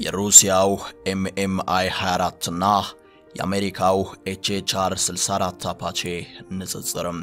የሩሲያው ኤምኤምአይ 24 እና የአሜሪካው ኤችኤችአር 64 አፓቼ ንጽጽርም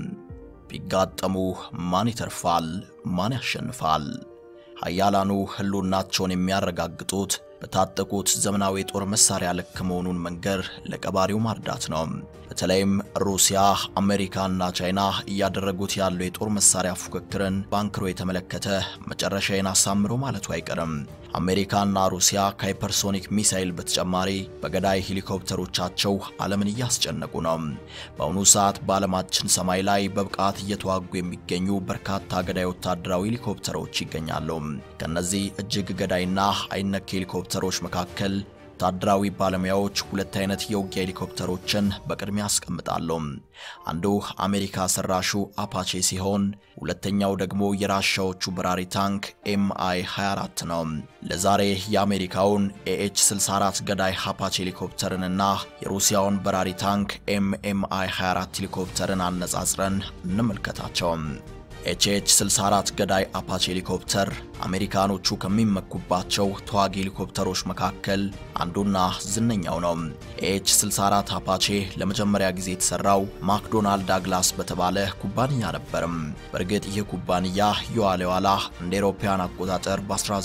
ቢጋጠሙ ማን ይተርፋል? ማን ያሸንፋል? ኃያላኑ ህልውናቸውን የሚያረጋግጡት በታጠቁት ዘመናዊ የጦር መሳሪያ ልክ መሆኑን መንገር ለቀባሪው ማርዳት ነው። በተለይም ሩሲያ፣ አሜሪካና ቻይና እያደረጉት ያለው የጦር መሳሪያ ፉክክርን ባንክሮ የተመለከተ መጨረሻዬን አሳምሮ ማለቱ አይቀርም። አሜሪካና ሩሲያ ከሃይፐርሶኒክ ሚሳይል በተጨማሪ በገዳይ ሄሊኮፕተሮቻቸው ዓለምን እያስጨነቁ ነው። በአሁኑ ሰዓት በዓለማችን ሰማይ ላይ በብቃት እየተዋጉ የሚገኙ በርካታ ገዳይ ወታደራዊ ሄሊኮፕተሮች ይገኛሉ። ከነዚህ እጅግ ገዳይና አይነክ ሄሊኮፕተሮች መካከል ወታደራዊ ባለሙያዎች ሁለት አይነት የውጊያ ሄሊኮፕተሮችን በቅድሚያ ያስቀምጣሉ። አንዱ አሜሪካ ሰራሹ አፓቼ ሲሆን ሁለተኛው ደግሞ የራሻዎቹ በራሪ ታንክ ኤምአይ 24 ነው። ለዛሬ የአሜሪካውን ኤኤች 64 ገዳይ አፓቼ ሄሊኮፕተርንና የሩሲያውን በራሪ ታንክ ኤምኤምአይ 24 ሄሊኮፕተርን አነጻጽረን እንመልከታቸው። ኤችኤች 64 ገዳይ አፓቼ ሄሊኮፕተር አሜሪካኖቹ ከሚመኩባቸው ተዋጊ ሄሊኮፕተሮች መካከል አንዱና ዝነኛው ነው። ኤች 64 አፓቼ ለመጀመሪያ ጊዜ የተሰራው ማክዶናልድ ዳግላስ በተባለ ኩባንያ ነበርም። በእርግጥ ይህ ኩባንያ የዋለ ኋላ እንደ አውሮፓውያን አቆጣጠር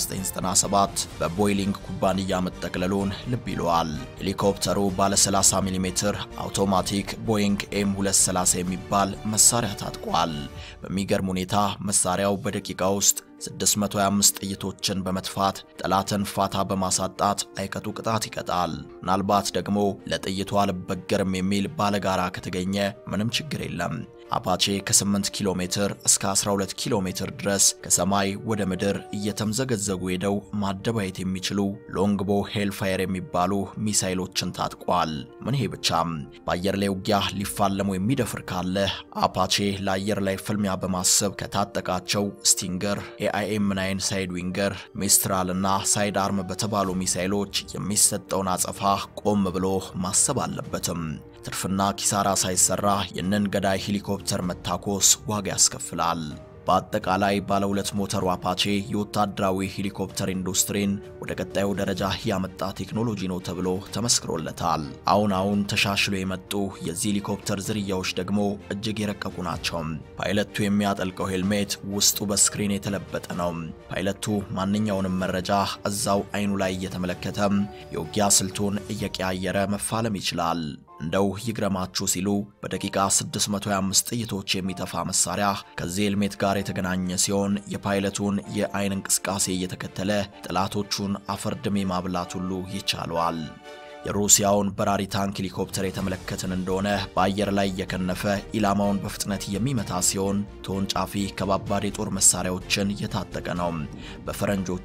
በ1997 በቦይሊንግ ኩባንያ መጠቅለሉን ልብ ይለዋል። ሄሊኮፕተሩ ባለ 30 ሚሜ አውቶማቲክ ቦይንግ ኤም 230 የሚባል መሳሪያ ታጥቋል። በሚገርም ሁኔታ መሳሪያው በደቂቃ ውስጥ 625 ጥይቶችን በመትፋት ጠላትን ፋታ በማሳጣት አይቀጡ ቅጣት ይቀጣል። ምናልባት ደግሞ ለጥይቱ አልበገርም የሚል ባለጋራ ከተገኘ ምንም ችግር የለም። አፓቼ ከ8 ኪሎ ሜትር እስከ 12 ኪሎ ሜትር ድረስ ከሰማይ ወደ ምድር እየተምዘገዘጉ ሄደው ማደባየት የሚችሉ ሎንግቦ ሄልፋየር የሚባሉ ሚሳይሎችን ታጥቋል። ምን ይሄ ብቻም በአየር ላይ ውጊያ ሊፋለሙ የሚደፍር ካለ አፓቼ ለአየር ላይ ፍልሚያ በማሰብ ከታጠቃቸው ስቲንገር፣ ኤአይኤም ናይን ሳይድ ዊንገር፣ ሚስትራል እና ሳይድ አርም በተባሉ ሚሳይሎች የሚሰጠውን አጸፋ ቆም ብሎ ማሰብ አለበትም። ትርፍና ኪሳራ ሳይሰራ ይህንን ገዳይ ሄሊኮፕተር መታኮስ ዋጋ ያስከፍላል። በአጠቃላይ ባለ ሁለት ሞተሩ አፓቼ የወታደራዊ ሄሊኮፕተር ኢንዱስትሪን ወደ ቀጣዩ ደረጃ ያመጣ ቴክኖሎጂ ነው ተብሎ ተመስክሮለታል። አሁን አሁን ተሻሽሎ የመጡ የዚህ ሄሊኮፕተር ዝርያዎች ደግሞ እጅግ የረቀቁ ናቸው። ፓይለቱ የሚያጠልቀው ሄልሜት ውስጡ በስክሪን የተለበጠ ነው። ፓይለቱ ማንኛውንም መረጃ እዛው አይኑ ላይ እየተመለከተ የውጊያ ስልቱን እየቀያየረ መፋለም ይችላል። እንደው ይግረማችሁ ሲሉ በደቂቃ 625 ጥይቶች የሚተፋ መሳሪያ ከዚህ ሄልሜት ጋር የተገናኘ ሲሆን የፓይለቱን የአይን እንቅስቃሴ እየተከተለ ጠላቶቹን አፈርድሜ ማብላት ሁሉ ይቻለዋል። የሩሲያውን በራሪ ታንክ ሄሊኮፕተር የተመለከትን እንደሆነ በአየር ላይ እየከነፈ ኢላማውን በፍጥነት የሚመታ ሲሆን ተወንጫፊ ከባባድ የጦር መሳሪያዎችን የታጠቀ ነው። በፈረንጆቹ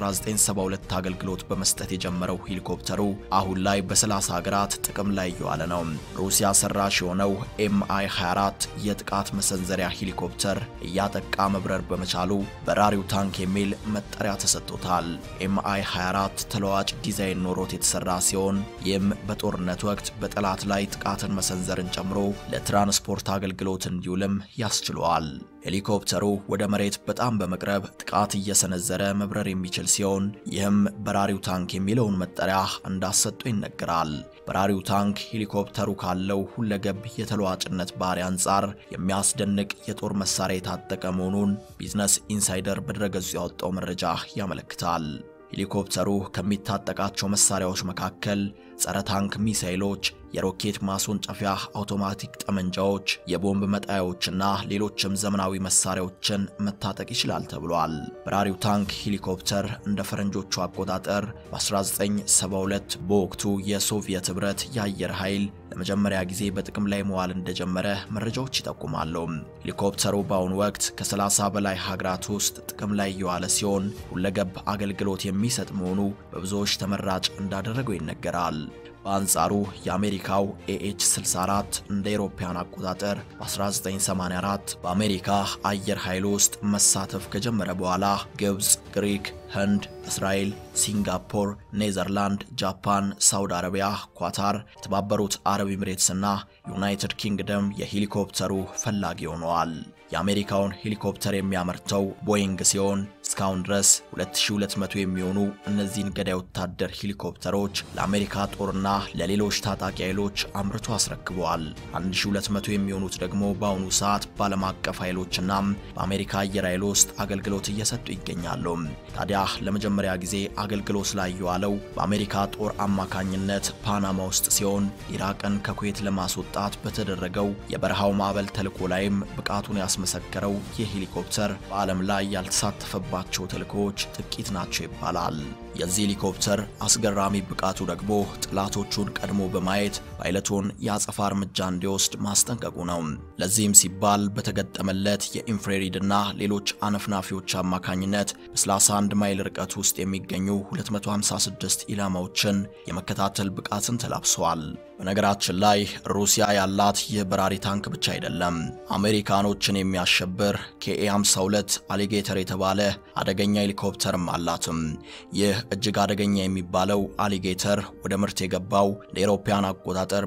1972 አገልግሎት በመስጠት የጀመረው ሄሊኮፕተሩ አሁን ላይ በ30 ሀገራት ጥቅም ላይ እየዋለ ነው። ሩሲያ ሰራሽ የሆነው ኤምአይ 24 የጥቃት መሰንዘሪያ ሄሊኮፕተር እያጠቃ መብረር በመቻሉ በራሪው ታንክ የሚል መጠሪያ ተሰጥቶታል። ኤምአይ 24 ተለዋጭ ዲዛይን ኖሮት የተሰራ ሲሆን ይህም በጦርነት ወቅት በጠላት ላይ ጥቃትን መሰንዘርን ጨምሮ ለትራንስፖርት አገልግሎት እንዲውልም ያስችለዋል። ሄሊኮፕተሩ ወደ መሬት በጣም በመቅረብ ጥቃት እየሰነዘረ መብረር የሚችል ሲሆን ይህም በራሪው ታንክ የሚለውን መጠሪያ እንዳሰጡ ይነገራል። በራሪው ታንክ ሄሊኮፕተሩ ካለው ሁለገብ የተለዋጭነት ባህሪ አንጻር የሚያስደንቅ የጦር መሳሪያ የታጠቀ መሆኑን ቢዝነስ ኢንሳይደር በድረገጹ ያወጣው መረጃ ያመለክታል። ሄሊኮፕተሩ ከሚታጠቃቸው መሳሪያዎች መካከል ጸረ ታንክ ሚሳይሎች፣ የሮኬት ማስወንጨፊያ አውቶማቲክ ጠመንጃዎች፣ የቦምብ መጣያዎችና ሌሎችም ዘመናዊ መሳሪያዎችን መታጠቅ ይችላል ተብሏል። በራሪው ታንክ ሄሊኮፕተር እንደ ፈረንጆቹ አቆጣጠር በ1972 በወቅቱ የሶቪየት ኅብረት የአየር ኃይል ለመጀመሪያ ጊዜ በጥቅም ላይ መዋል እንደጀመረ መረጃዎች ይጠቁማሉ። ሄሊኮፕተሩ በአሁኑ ወቅት ከ30 በላይ ሀገራት ውስጥ ጥቅም ላይ የዋለ ሲሆን ሁለገብ አገልግሎት የሚሰጥ መሆኑ በብዙዎች ተመራጭ እንዳደረገው ይነገራል። በአንጻሩ የአሜሪካው ኤኤች 64 እንደ አውሮፓውያን አቆጣጠር በ1984 በአሜሪካ አየር ኃይል ውስጥ መሳተፍ ከጀመረ በኋላ ግብፅ፣ ግሪክ፣ ህንድ፣ እስራኤል፣ ሲንጋፖር፣ ኔዘርላንድ፣ ጃፓን፣ ሳውዲ አረቢያ፣ ኳታር፣ የተባበሩት አረብ ኤምሬትስና ዩናይትድ ኪንግደም የሄሊኮፕተሩ ፈላጊ ሆነዋል። የአሜሪካውን ሄሊኮፕተር የሚያመርተው ቦይንግ ሲሆን እስካሁን ድረስ 2200 የሚሆኑ እነዚህን ገዳይ ወታደር ሄሊኮፕተሮች ለአሜሪካ ጦርና ለሌሎች ታጣቂ ኃይሎች አምርቶ አስረክበዋል። 1200 የሚሆኑት ደግሞ በአሁኑ ሰዓት በዓለም አቀፍ ኃይሎችና በአሜሪካ አየር ኃይል ውስጥ አገልግሎት እየሰጡ ይገኛሉ። ታዲያ ለመጀመሪያ ጊዜ አገልግሎት ላይ የዋለው በአሜሪካ ጦር አማካኝነት ፓናማ ውስጥ ሲሆን ኢራቅን ከኩዌት ለማስወጣት በተደረገው የበረሃው ማዕበል ተልዕኮ ላይም ብቃቱን ያስመሰከረው ይህ ሄሊኮፕተር በዓለም ላይ ያልተሳተፈባቸው ተልዕኮዎች ጥቂት ናቸው ይባላል። የዚህ ሄሊኮፕተር አስገራሚ ብቃቱ ደግሞ ጠላቶቹን ቀድሞ በማየት ፓይለቱን የአጸፋ እርምጃ እንዲወስድ ማስጠንቀቁ ነው። ለዚህም ሲባል በተገጠመለት የኢንፍራሬድና ሌሎች አነፍናፊዎች አማካኝነት በ31 ማይል ርቀት ውስጥ የሚገኙ 256 ኢላማዎችን የመከታተል ብቃትን ተላብሰዋል። በነገራችን ላይ ሩሲያ ያላት ይህ በራሪ ታንክ ብቻ አይደለም። አሜሪካኖችን የሚያሸብር ኬኤ 52 አሊጌተር የተባለ አደገኛ ሄሊኮፕተርም አላትም። ይህ እጅግ አደገኛ የሚባለው አሊጌተር ወደ ምርት የገባው ለአውሮፓውያን አቆጣጠር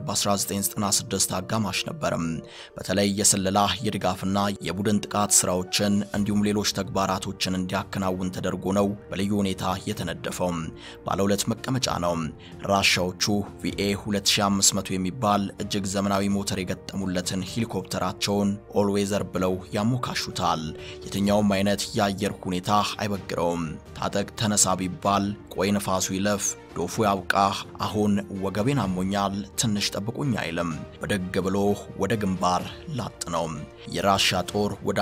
በ1996 አጋማሽ ነበርም። በተለይ የስለላ የድጋፍና የቡድን ጥቃት ስራዎችን እንዲሁም ሌሎች ተግባራቶችን እንዲያከናውን ተደርጎ ነው በልዩ ሁኔታ የተነደፈው። ባለ ሁለት መቀመጫ ነው። ራሻዎቹ ቪኤ 2500 የሚባል እጅግ ዘመናዊ ሞተር የገጠሙለትን ሄሊኮፕተራቸውን ኦልዌዘር ብለው ያሞካሹታል። የትኛውም አይነት የአየር ሁኔታ አይበግረውም። ታጠቅ ተነሳ ቢባል ቆይ ነፋሱ ይለፍ ዶፉ ያብቃ፣ አሁን ወገቤን አሞኛል፣ ትንሽ ጠብቁኝ አይልም። በደግ ብሎ ወደ ግንባር ላጥ ነው። የራሻ ጦር ወደ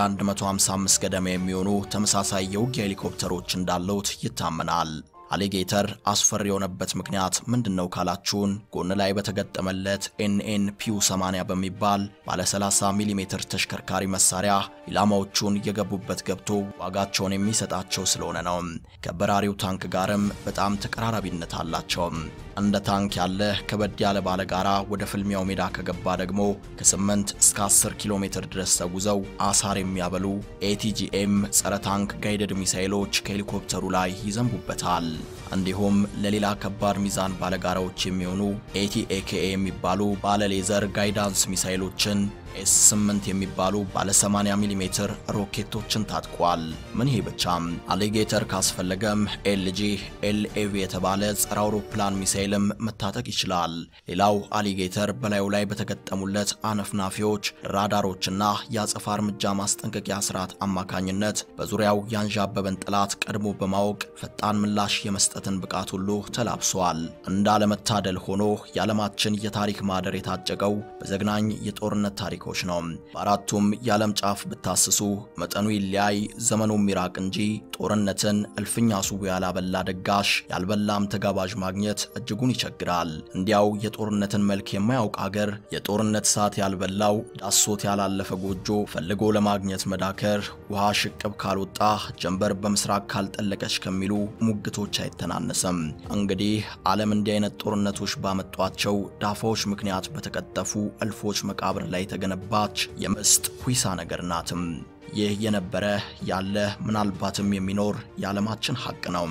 155 ገደማ የሚሆኑ ተመሳሳይ የውጊያ ሄሊኮፕተሮች እንዳሉት ይታመናል። አሊጌተር አስፈሪ የሆነበት ምክንያት ምንድን ነው ካላችሁን፣ ጎን ላይ በተገጠመለት ኤንኤን ፒዩ 80 በሚባል ባለ 30 ሚሜ ተሽከርካሪ መሳሪያ ኢላማዎቹን የገቡበት ገብቶ ዋጋቸውን የሚሰጣቸው ስለሆነ ነው። ከበራሪው ታንክ ጋርም በጣም ተቀራራቢነት አላቸው። እንደ ታንክ ያለ ከበድ ያለ ባለ ጋራ ወደ ፍልሚያው ሜዳ ከገባ ደግሞ ከ8 እስከ 10 ኪሎ ሜትር ድረስ ተጉዘው አሳር የሚያበሉ ኤቲጂኤም ጸረ ታንክ ጋይደድ ሚሳይሎች ከሄሊኮፕተሩ ላይ ይዘንቡበታል። እንዲሁም ለሌላ ከባድ ሚዛን ባለጋራዎች የሚሆኑ ኤቲኤኬኤ የሚባሉ ባለ ሌዘር ጋይዳንስ ሚሳይሎችን ኤስ 8 የሚባሉ ባለ 80 ሚሜ ሮኬቶችን ታጥቋል። ምን ይሄ ብቻም አሊጌተር ካስፈለገም ኤልጂ ኤልኤቪ የተባለ ጸረ አውሮፕላን ሚሳይልም መታጠቅ ይችላል። ሌላው አሊጌተር በላዩ ላይ በተገጠሙለት አነፍናፊዎች ራዳሮችና የአጸፋ እርምጃ ማስጠንቀቂያ ስርዓት አማካኝነት በዙሪያው ያንዣበበን ጠላት ቀድሞ በማወቅ ፈጣን ምላሽ የመስጠትን ብቃት ሁሉ ተላብሷል። እንዳለመታደል ሆኖ የዓለማችን የታሪክ ማህደር የታጨቀው በዘግናኝ የጦርነት ታሪኮች ነው። በአራቱም የዓለም ጫፍ ብታስሱ መጠኑ ይለያይ፣ ዘመኑም ይራቅ እንጂ ጦርነትን እልፍኛ ሱቡ ያላበላ ደጋሽ ያልበላም ተጋባዥ ማግኘት እጅጉን ይቸግራል። እንዲያው የጦርነትን መልክ የማያውቅ አገር የጦርነት እሳት ያልበላው ዳሶት ያላለፈ ጎጆ ፈልጎ ለማግኘት መዳከር ውሃ ሽቅብ ካልወጣ ጀንበር በምስራቅ ካልጠለቀች ከሚሉ ሙግቶች አይተናነስም። እንግዲህ ዓለም እንዲህ አይነት ጦርነቶች ባመጧቸው ዳፋዎች ምክንያት በተቀጠፉ እልፎች መቃብር ላይ የተገነባች የምስጥ ሁይሳ ነገር ናትም። ይህ የነበረ ያለ ምናልባትም የሚኖር የዓለማችን ሐቅ ነው።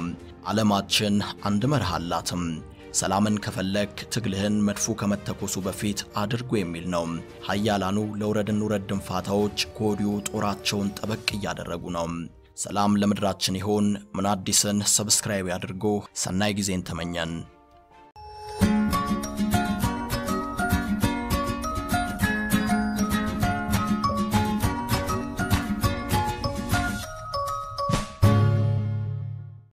ዓለማችን አንድ መርህ አላትም። ሰላምን ከፈለክ ትግልህን መድፉ ከመተኮሱ በፊት አድርጎ የሚል ነው። ሀያላኑ ለውረድን ውረድ ድንፋታዎች ከወዲሁ ጦራቸውን ጠበቅ እያደረጉ ነው። ሰላም ለምድራችን ይሆን። ምን አዲስን ሰብስክራይብ ያድርጉ። ሰናይ ጊዜን ተመኘን።